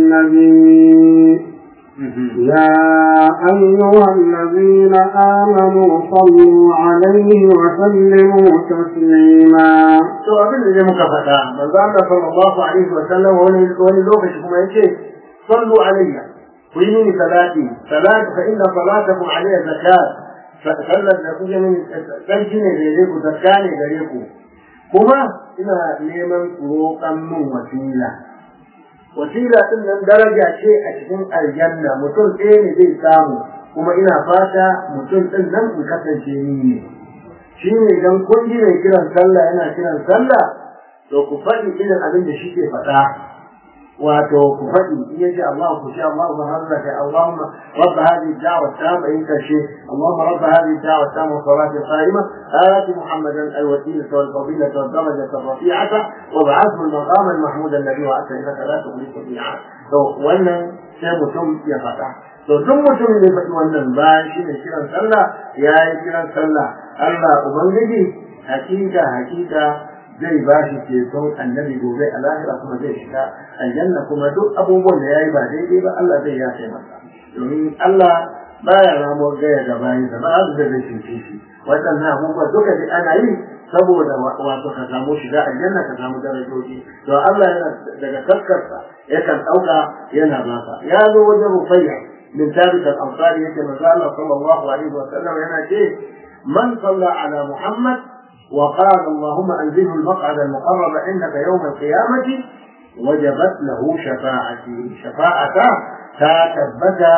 النبي يا أيها الذين آمنوا صلوا عليه وسلموا تسليما to abin da muka faɗa manzo Allah sallallahu alaihi wa sallam wani wani lokaci kuma yace sallu alayya ku yi mini salati salat fa inna salatakum alayya zakat sallar da kuke mini sarki ne gare ku zakka ne gare ku kuma ina neman roƙan min wasila wasila din nan daraja ce a cikin aljanna mutum ɗaya ne zai samu kuma ina fata mutum ɗin nan in kasance ni ne shi ne idan kun ji mai kiran sallah yana kiran sallah to ku faɗi irin abin da shi ke faɗa wato ku faɗi in yace Allah ku ce Allah ma harraka Allahumma rabb hadhihi ad-da'wa at-tamma in kashi Allahumma rabb hadhihi ad-da'wa at-tamma wa salati al-qa'ima آت محمدا الوسيلة والفضيلة والدرجة الرفيعة وابعثه المقام المحمود الذي وعدت إنك لا تخلف الميعاد. to wannan sai mutum ya faɗa to duk mutum da faɗi wannan bayan shi ne kiran sallah ya yi kiran sallah Allah ubangiji hakika hakika zai ba shi ceton annabi gobe a lahira kuma zai shiga aljanna kuma duk abubuwan da ya yi ba daidai ba Allah zai yafe masa domin Allah baya ramuwar gaya ga bayansa ba da zai cece shi waɗannan abubuwa duka da ana yi saboda wato ka samu shiga aljanna ka samu darajoji to Allah yana daga taskarsa yakan ɗauka yana baka ya zo wajen rufayya min tabit al-ansari yake manzo Allah sallallahu alaihi wa sallam yana ce man salla ala muhammad wa qala allahumma anzilhu al-maq'ad al-muqarrab indaka yawm al-qiyamati wajabat lahu shafa'ati shafa'ata ta tabbata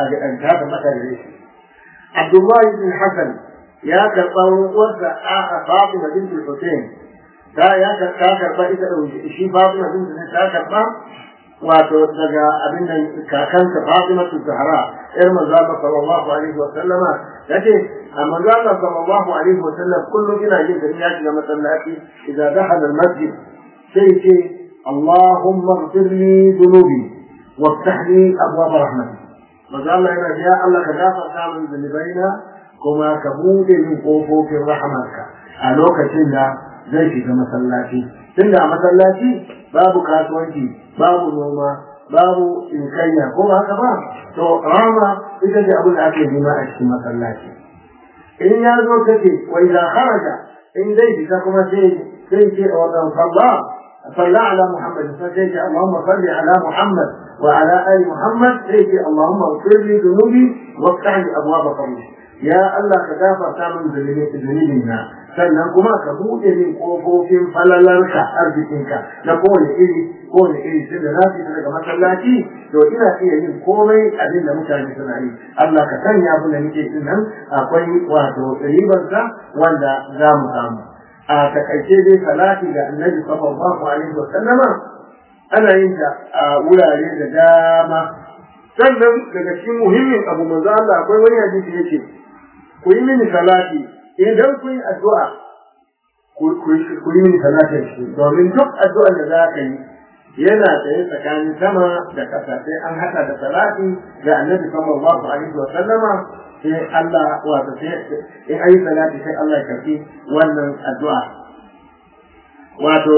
ta tabbata da shi Abdullah ibn Hassan ya karɓa uwarsa a Fatima bint Hussein ta ya ta karɓa ita da shi Fatima bint Hussein ta karɓa wato daga abin nan kakanta Fatima Zahra yar manzo Allah sallallahu alaihi wa sallama yace a manzo Allah sallallahu alaihi wa sallam kullum ina yin da ya shiga masallaci idan dakhala al-masjid sai ce Allahumma ighfir li dhunubi وافتح لي ابواب رحمتك manzo Allah yana ya Allah ka gafarta min zunubaina kuma ka bude min kofofin rahamarka a lokacin da zai shiga masallaci tunda a masallaci babu kasuwanci babu noma babu inkayya ko haka ba to rama ita ce abin da ake nema a cikin masallaci in ya zo take wa idan kharaja in dai fita kuma sai sai ce wa dan sallah صلى على محمد فسيجي اللهم صل على محمد وعلى ال محمد سيجي اللهم اغفر لي ذنوبي وافتح لي ابواب فضلك يا الله كغافر من ذنوبنا sannan kuma ka buɗe min ƙofofin falalarka arzikinka na kowane iri kowane iri sai da na fita daga masallaci to ina iya yin komai abin da mutane suna yi Allah ka sanya abin da nake din nan akwai wato ribarsa wanda za mu samu a takaice dai salati ga annabi sallallahu alaihi wa sallama ana yin ta a wurare da dama sannan daga cikin muhimmin abu manzo Allah akwai wani hadisi yake ku yi mini salati idan ku yi addu'a ku yi mini salati shi domin duk addu'ar da za ka yi yana tsaye tsakanin sama da ƙasa sai an haɗa da salati ga annabi sallallahu alaihi wa sallama sai Allah wato sai in ayi salati sai Allah ya karfi wannan addu'a wato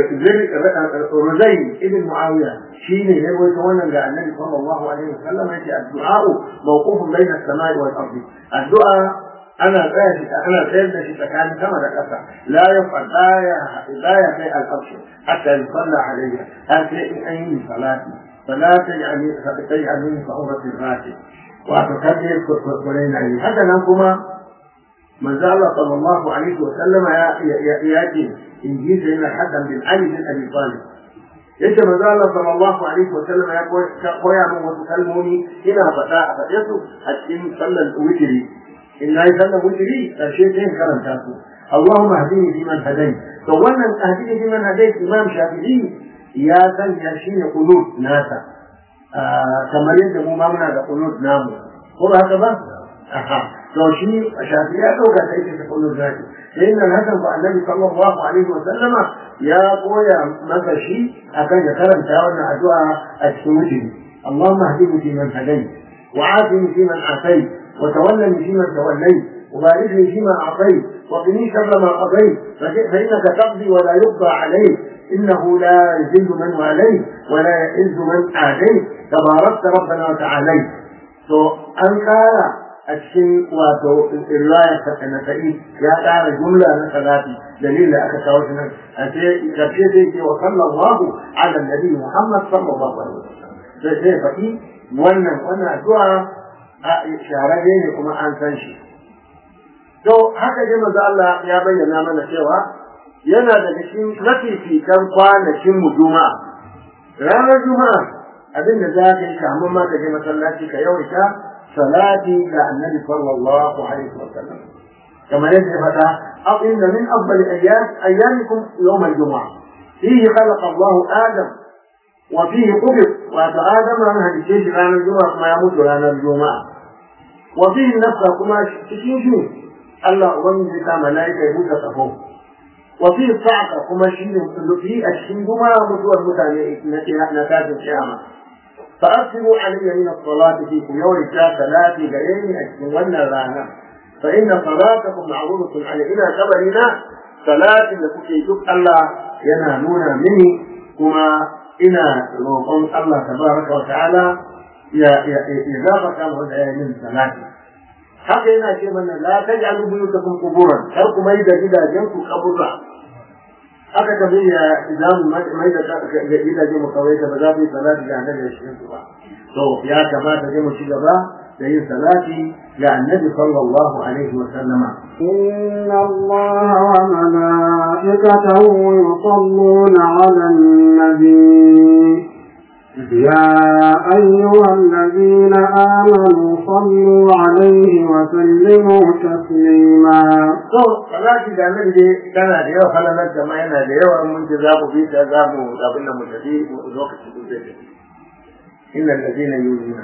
Ruzai ibn Muawiya shine ne wato wannan ga Annabi sallallahu alaihi wasallam yake addu'a mawqufun bayna as-samai wal ardi addu'a ana tsaya shi ana tsayar da shi tsakanin sama da ƙasa la yafal aya aya kai al-arsh hatta yusalla alayha har sai in an yi salati fala taj'alni taj'alni fa'urati rati wato kaje kuskure na yi haka nan kuma manzo Allah sallallahu alaihi wa sallama ya ya ce in ji sai na hadan bin Ali bin Abi Talib yace manzo Allah sallallahu alaihi wa sallama ya koya min wasu kalmomi ina faɗa a faɗe su a cikin sallar witri in nayi sallar witri karshe sai karanta su Allahumma hdini fi man hadayt to wannan hdini fi man hadayt Imam Shafi'i ya sanya shine qunut nasa kamar yadda mu ma muna da qunut namu ko ba haka ba aha to shi shafi ya dauka sai ta qunut zaki sai nan hakan ba annabi sallallahu alaihi wa sallama ya koya maka shi akan ya karanta wannan addu'a a cikin wujudi اللهم اهدني فيمن هديت وعافني فيمن عافيت وتولني فيمن توليت وبارك لي فيما اعطيت وقني شر ما قضيت فانك تقضي ولا يقضى عليك إنه لا يذل من واليت ولا يعز من آتيت تباركت ربنا وتعاليت to an kara a cikin wato riwayar ta na sa'i ya kara jumla na salati dalilin da aka kawo shi nan a ce karshe sai ce wa sallallahu ala nabi muhammad sallallahu alaihi wasallam sai sai faɗi wannan wannan addu'a a shahararre ne kuma an san shi to haka dai manzo Allah ya bayyana mana cewa yana daga cikin mafifican kwanakin mu juma'a ranar juma'a abin da za ka yi kamun ma ka je masallaci ka yawaita salati ga annabi sallallahu alaihi wa sallam kamar yadda ya faɗa aw inna min afdali ayyam ayyamikum yawm al-jum'a fihi khalaqa Allah Adam wa fihi qubid wa Adam an hadice shi ranar juma'a kuma ya mutu ranar juma'a wa fihi nafsa kuma cikin shi Allah ubangiji ta malaika ya buɗe kafo وفي الصعقة كما شيء في الشندوما مدور متعني نتاج القيامة فأكثروا علي من الصلاة في يوم ثلاث غيري أكتمنا رانا فإن صلاتكم معروضة على إلى كبرنا صلاة لكي يجب الله ينالون مني كما إنا روحهم الله تبارك وتعالى إذا كان هدى من صلاة haka yana ce mana la taj'alu buyutakum quburan kar ku mai da gidajen ku kaburra haka ka bi ya idan mai da gidajen mu kawai da ba za mu yi salati ga annabi da shi ba to ya kamata dai mu ci gaba da yin salati ga annabi sallallahu alaihi wa sallama إن الله وملائكته يصلون على النبي يا أيها الذين آمنوا صلوا عليه وسلموا تسليما to salati da annabi dai tana da yawa falalar da ma yana da yawa mun ji za mu bi ta za mu abin da mu tafi lokacin da zai tafi inna alladhina yuzuna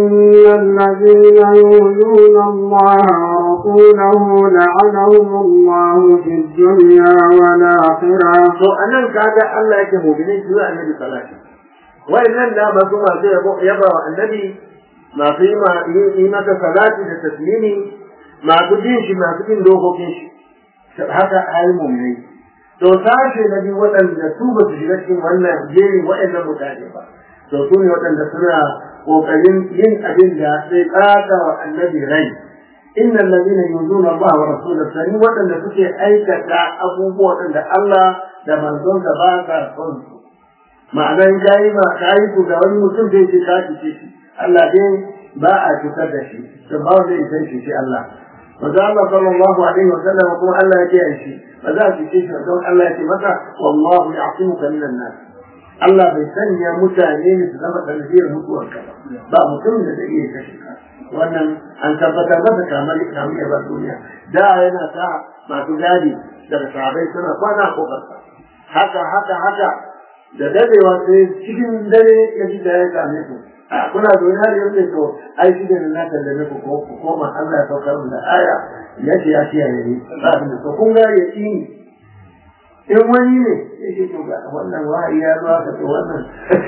إن الذين يؤذون الله ورسوله لعنهم الله في الدنيا والآخرة to anan kaga Allah yake mu'minin su annabi salati wayannan da ba su masu yabo yaba wa annabi masu yi ma yi masa salati da taslimi masu bin shi masu bin dokokin shi haka ayi mu'minai to sashe na biyu waɗanda su ba su shiga cikin wannan jerin waɗannan mutane ba to su ne waɗanda suna ƙoƙarin yin abin da sai ƙata wa annabi rai innal ladina yuzuna Allah wa rasulahu sani waɗanda suke aikata abubuwa waɗanda Allah da manzon da ba sa son su ma'ana in kayi ma kayi ku ga wani mutum zai ce ka ci shi Allah dai ba a cutar da shi to ba zai san shi shi Allah manzo Allah sallallahu alaihi wa sallam kuma Allah ya kiyaye shi ba za a cuce shi don Allah ya ce masa wallahu ya'timuka minan nas Allah bai sanya mutane ne su zama sanadiyar mutuwarka ba ba mutum da zai iya kashe ka wannan an tabbatar masa kamar kamar ya ba duniya da yana sa masu gadi daga sahabai suna kwana ko kasa haka haka haka da dadewa sai cikin dare ya ji da ya same ku a kuna zaune har yanzu to ai shi da na sallame ku ko ku koma Allah ya saukar da aya ya ce ya kiyaye ni ba abin da to kun ga ya tsini in wani ne ya ce to ga wannan wahayi ya zo aka ce wannan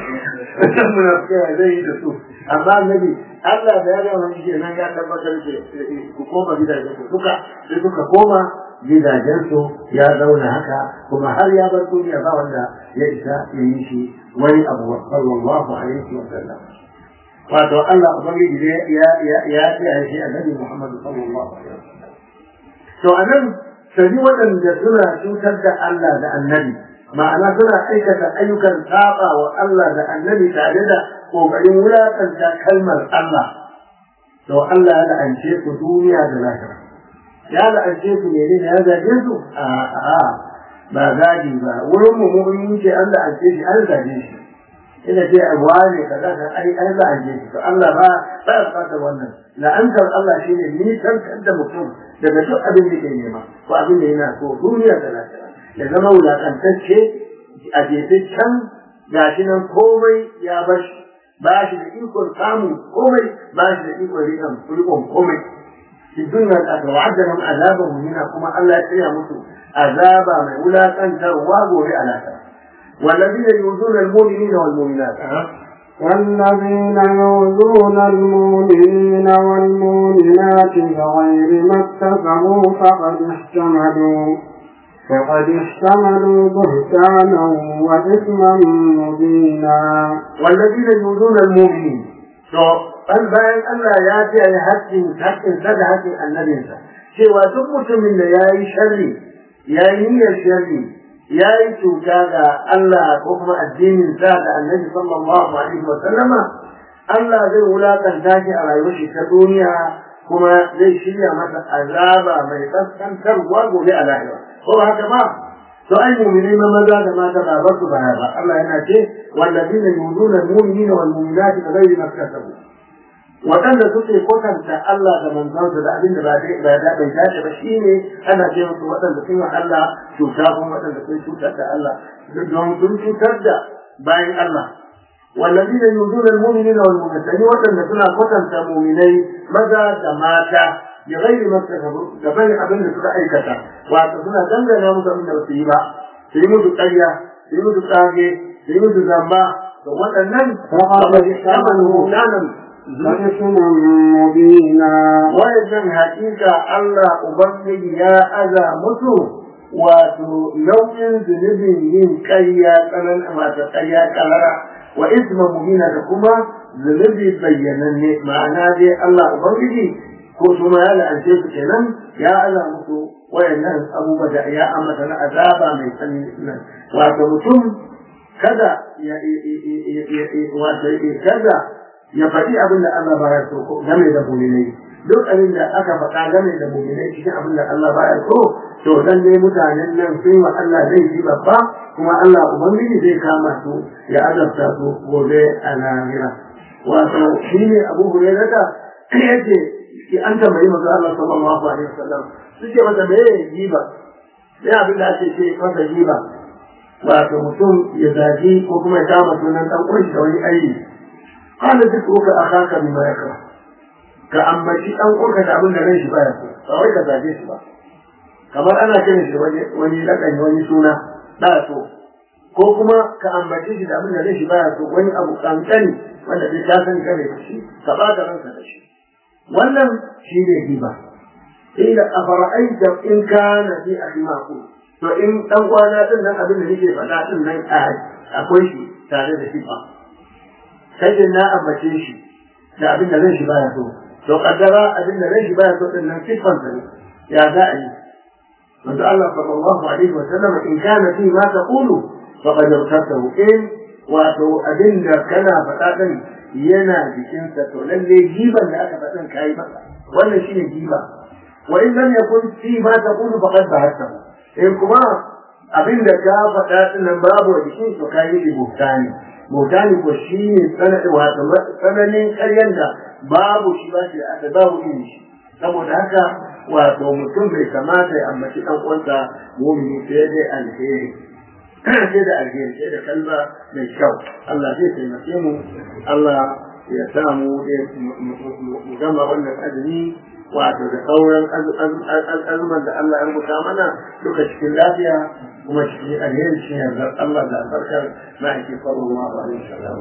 wannan munafikai zai yi da su amma annabi Allah da ya ga wani ke nan ya tabbatar da ku koma gidajen ku suka sai suka koma gidajensu ya zauna haka kuma har ya bar duniya ba wanda ya isa ya yi shi wani abu sallallahu alaihi wa sallam wato Allah ubangiji ya ya ya ya shi annabi Muhammad sallallahu alaihi wa sallam to anan sani waɗanda suna cutar da Allah da annabi ma'ana suna aikata ayyukan saba wa Allah da annabi tare da kokarin wulakanta kalmar Allah to Allah ya la'ance su duniya da lahira ya la'ance su ne ne ya zage su a a ba zagi ba wurin mu mun ce an la'ance shi an zage shi ina ce abuwa ne kaza ka ai an la'ance shi to Allah ba ba ya fata wannan la'antar Allah shine nisan da mutum daga duk abin da ke nema ko abin da yana so duniya da lafiya ya zama wulakantacce a jefe can gashi nan komai ya bar shi ba shi da ikon samun komai ba shi da ikon rikon komai في الدنيا والآخرة وعد لهم عذابا مهينا كما الله يسرع مسلم عذابا من ولا تنترواه بألاتا والذين يؤذون المؤمنين والمؤمنات والذين يؤذون المؤمنين والمؤمنات بغير ما اكتسبوا فقد احتملوا فقد احتملوا بهتانا وإثما مبينا والذين يؤذون المؤمنين bal bayan Allah ya ce ya haƙƙin haƙƙin sa da haƙƙin annabinsa cewa duk mutumin da ya yi sharri ya yi niyyar sharri ya yi cuta ga Allah ko kuma addinin sa da annabi sallallahu alaihi wa sallama Allah zai wulakanta shi a rayuwar shi ta duniya kuma zai shirya masa azaba mai kaskantarwa gobe a lahira ko ba haka ba to ai mu'minai ma maza da mata ba ba su baya ba Allah yana ce wallazina yuzuna al-mu'minina wal mu'minati bighairi ma kasabu waɗanda suke kwatanta Allah da manzansa da abin da ba dai ba da bai dace ba shine ana ce musu waɗanda sun yi Allah cuta kuma waɗanda sun cutar da Allah don sun cutar da bayan Allah والذين يؤذون المؤمنين والمؤمنات يعني وطن سنة وطن مؤمنين ماذا دماتا بغير ما اكتسبوا دفن أبن سنة أي كتا وأتصنع دنجا ناموس من الوسيبة سيموت القرية سيموت القاقي سيموت الزنبا وطنن فقد احتملوا كانا وإثما مبينا wayannan hakika Allah Ubangiji ya aza musu wato nau'in zunubin yin ƙarya tsanan masu ƙarya ƙalara wa isma mubina da kuma zunubi bayyananne ma'ana dai Allah Ubangiji ko su ma ya la'ance su kenan ya aza musu wayannan abubuwa da ya ambata na azaba mai tsanani nan wato mutum kada ya wato kada ya faɗi abin da Allah baya so game da mu'minai duk abin da aka faɗa game da mu'minai cikin abin da Allah baya so to dan dai mutanen nan sun wa Allah zai yi babba kuma Allah ubangiji zai kama su ya azabta su gobe a lahira wato shine Abu Hurairah yace ki an tambayi manzo Allah sallallahu alaihi wasallam suke mata me giba sai abin da ake ce masa giba wato mutum ya zaji ko kuma ya kama sunan dan uwan da wani ayi qala dhikruka akhaka bima yakra ka ambaci dan uwanka da abin da ran shi baya so ba wai ka zaje shi ba kamar ana kiran shi wani wani lakani wani suna da so ko kuma ka ambaci shi da abin da ran shi baya so wani abu kankani wanda bai ta san kare shi ka ba da ranka da shi wannan shi ne riba ila afara'aita in kana fi akhi maqul to in dan kwana din nan abin da nake faɗa din nan akwai shi tare da sifa sai da na ambace shi da abin da ran shi baya so to kaddara abin da ran shi baya so din nan sifan sa ne ya za a yi manzo Allah sallallahu alaihi wa sallam in kana fi ma taqulu faqad irtasahu in wato abin da kana faɗa din yana jikinsa to lalle giban da aka faɗin kayi masa wannan shine giba wa in lam yakun fi ma taqulu faqad bahattahu in kuma abin da ka faɗa din nan babu a jikin to kayi shi buhtani buhtani ko shine sanadi wato tsananin ƙaryan da babu shi ba shi da aka babu irin shi saboda haka wato mutum bai kamata ya ambaci ɗan uwansa mumini sai dai alheri sai da alheri sai da kalma mai kyau Allah zai taimake mu Allah ya sa mu mu gama wannan azumi wato da sauran azuman da Allah ya rubuta mana duka cikin lafiya kuma cikin alheri cikin yardar Allah da albarkar na ake sallallahu alaihi wasallam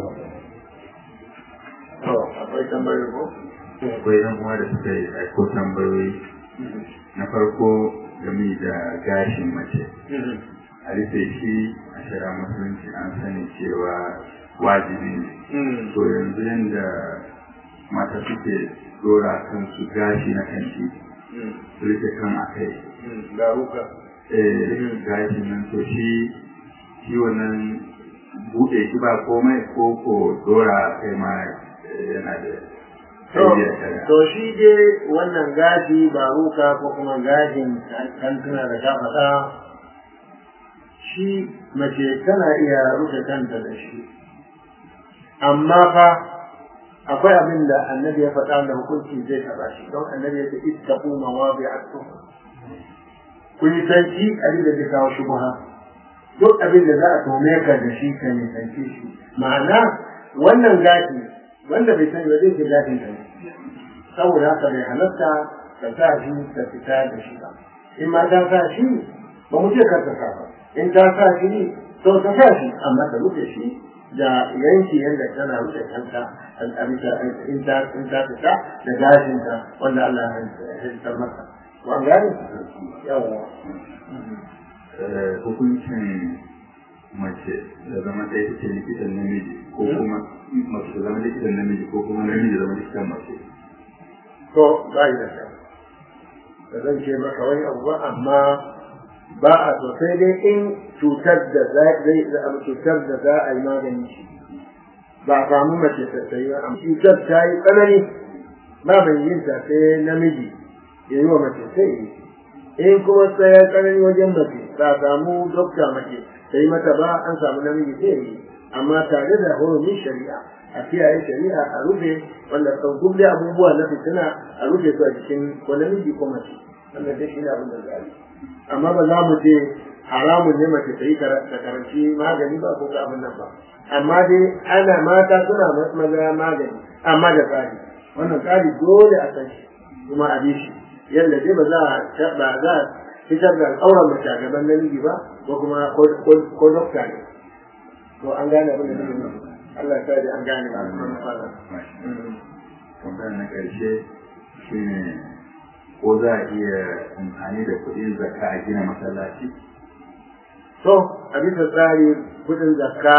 to akwai tambayar ko akwai yan uwa da suka yi aiko tambayoyi na farko game da gashin mace a rufe shi a shara musulunci an sani cewa wajibi ne to yanzu yadda mata suke dora kansu gashi na kanci su rufe kan a kai garuka eh gashi nan to shi shi wannan buɗe shi ba komai ko ko dora a kai ma yana da to shi dai wannan gashi baruka ko kuma gashin kantuna da ka faɗa shi mace tana iya rufe kanta da shi amma fa akwai abin da annabi ya faɗa da hukunci zai taɓa shi don annabi ya ce ittaqu mawabi'akum ku yi sanci abin da zai kawo shubha duk abin da za a tome ka da shi ka ne sanci shi ma'ana wannan gashi wanda bai sani ba zai ce gashin ka ne saboda haka bai halatta ka sa shi ka fita da shi ba in ma ta sa shi ba mu ce kar ta sa ba in ta sa shi to ta sa shi amma ta rufe shi da yanki yadda tana rufe kanta a bisa in ta in ta fita da gashin ta wanda Allah ya halittar masa wa gani yawa hukuncin mace da zama ɗaya take likitan namiji ko kuma mace da zama likitan namiji ko kuma namiji da zama likitan mace to ba yi da kyau da zan ce maka wani abu ba amma ba a so sai dai in cutar da zai cutar da za a yi magani shi ba a samu mace ta tsayi ba amma cutar ta yi tsanani ba mai yin ta sai namiji ya yi wa mace sai yi in kuma sai ya tsanani wajen mace ba a samu dokta mace ta yi mata ba an samu namiji sai yi amma tare da horomin shari'a a kiyaye shari'a a rufe wanda kan gulle abubuwa na fitina a rufe su a cikin ko namiji ko mace wannan dai shine abin da za a yi amma ba za mu ce haramun ne mace ta yi ta karanci magani ba ko abin nan ba amma dai ana mata suna maza magani amma da tsari wannan tsari dole a san shi kuma a bi shi yadda dai ba za a ba za a fitar da al'auran mace a gaban namiji ba ko kuma ko dokta ne to an gane abin da nake nufi Allah ya sa an gane ba kuma fara tambayar na ƙarshe shine ko za a iya amfani da kuɗin zakka a gina masallaci to a bisa tsari kuɗin zakka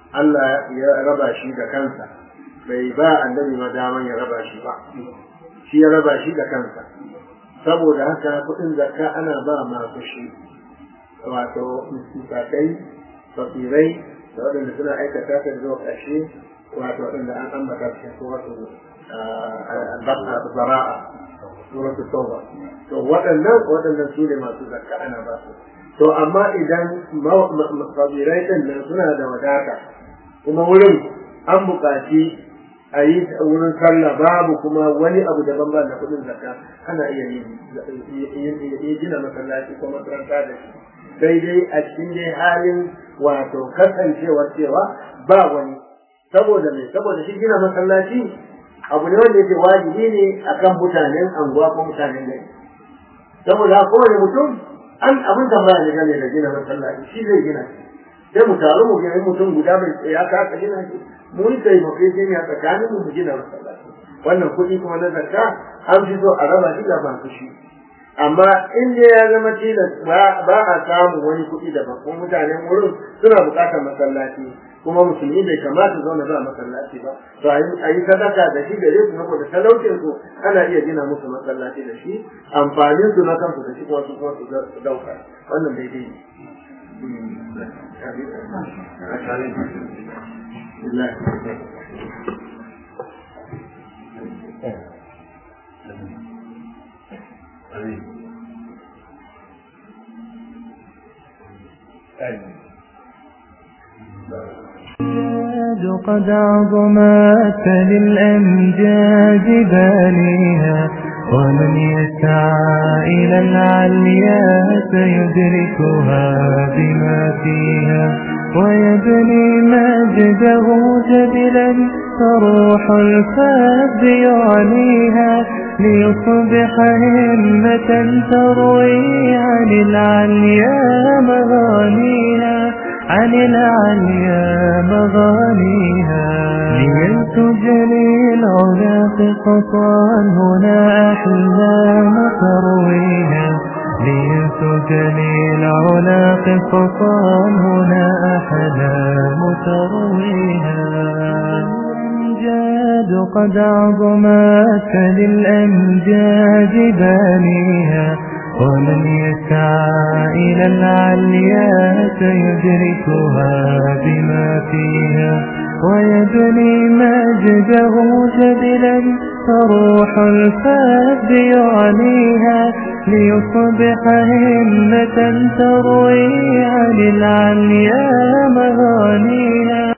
Allah ya raba shi da kansa bai ba annabi ma daman ya raba shi ba shi ya raba shi da kansa saboda haka kuɗin zakka ana ba masu shi wato misakai fakirai da waɗanda suna aikata ta zuwa ƙarshe wato waɗanda an ambata cikin suratu zara'a suratu tauba to waɗannan waɗannan su ne masu zakka ana ba su to amma idan fakirai ɗin nan suna da wadata kuma wurin an buƙaci a yi wurin sallah babu kuma wani abu daban ba da kuɗin zakka ana iya yin gina masallaci ko makaranta da shi sai dai a cikin dai halin wato kasancewar cewa ba wani saboda mai saboda shi gina masallaci abu ne wanda yake wajibi ne akan mutanen anguwa ko mutanen gari saboda kowane mutum an abin tambaya ne game da gina masallaci shi zai gina shi sai mu taru mu gina mutum guda mai tsaya ka ka gina shi mu yi taimako shi ne a tsakanin mu gina masallaci wannan kuɗi kuma na zakka an fi so a raba shi da masu shi amma in dai ya zama tilas ba a samu wani kuɗi daban kuma mutanen wurin suna buƙatar masallaci kuma musulmi bai kamata zauna ba masallaci ba to a yi sadaka da shi gare su saboda talaucin su ana iya gina musu masallaci da shi amfanin su na kansu da shi kuma su kuma su dauka wannan daidai ne قد عظمت للأمجاد بانيها ومن يسعى إلى العليا سيدركها بما فيها ويبني مجده جبلا فروح الفاب يعليها ليصبح همة تروي عن العليا مغانيها عن العليا مغانيها ليلتجلي العلا قطعا هنا أحلام ترويها ليلتجلي العلا قطعا هنا أحلام ترويها الأمجاد قد عظمت للأمجاد بانيها ومن يسعى إلى العليا سيدركها بما فيها ويبني مجده جبلا فروح الفاب يعليها ليصبح همة تروي عن العليا مغانيها